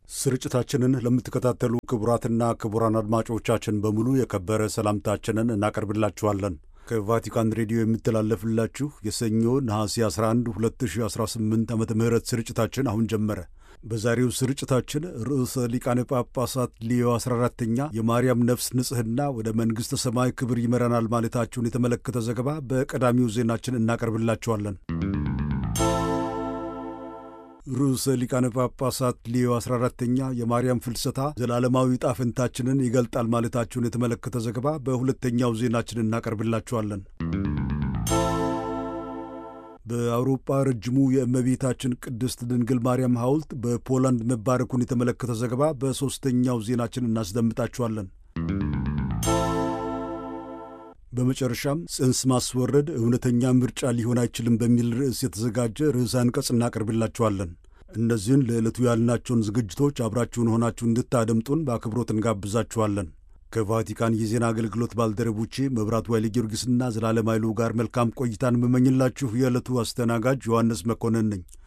ስርጭታችንን ለምትከታተሉ ክቡራትና ክቡራን አድማጮቻችን በሙሉ የከበረ ሰላምታችንን እናቀርብላችኋለን። ከቫቲካን ሬዲዮ የሚተላለፍላችሁ የሰኞ ነሐሴ 11 2018 ዓ ም ስርጭታችን አሁን ጀመረ። በዛሬው ስርጭታችን ርዕሰ ሊቃነ ጳጳሳት ሊዮ 14ተኛ የማርያም ነፍስ ንጽሕና ወደ መንግሥተ ሰማይ ክብር ይመራናል ማለታቸውን የተመለከተ ዘገባ በቀዳሚው ዜናችን እናቀርብላችኋለን። ርዕሰ ሊቃነ ጳጳሳት ሊዮ 14ተኛ የማርያም ፍልሰታ ዘላለማዊ ጣፍንታችንን ይገልጣል ማለታቸውን የተመለከተ ዘገባ በሁለተኛው ዜናችን እናቀርብላችኋለን። በአውሮፓ ረጅሙ የእመቤታችን ቅድስት ድንግል ማርያም ሐውልት በፖላንድ መባረኩን የተመለከተ ዘገባ በሦስተኛው ዜናችን እናስደምጣችኋለን። በመጨረሻም ጽንስ ማስወረድ እውነተኛ ምርጫ ሊሆን አይችልም በሚል ርዕስ የተዘጋጀ ርዕሰ አንቀጽ እናቀርብላችኋለን። እነዚህን ለዕለቱ ያልናቸውን ዝግጅቶች አብራችሁን ሆናችሁ እንድታደምጡን በአክብሮት እንጋብዛችኋለን። ከቫቲካን የዜና አገልግሎት ባልደረቦቼ መብራቱ ኃይለ ጊዮርጊስና ዘላለም ኃይሉ ጋር መልካም ቆይታን የምመኝላችሁ የዕለቱ አስተናጋጅ ዮሐንስ መኮንን ነኝ።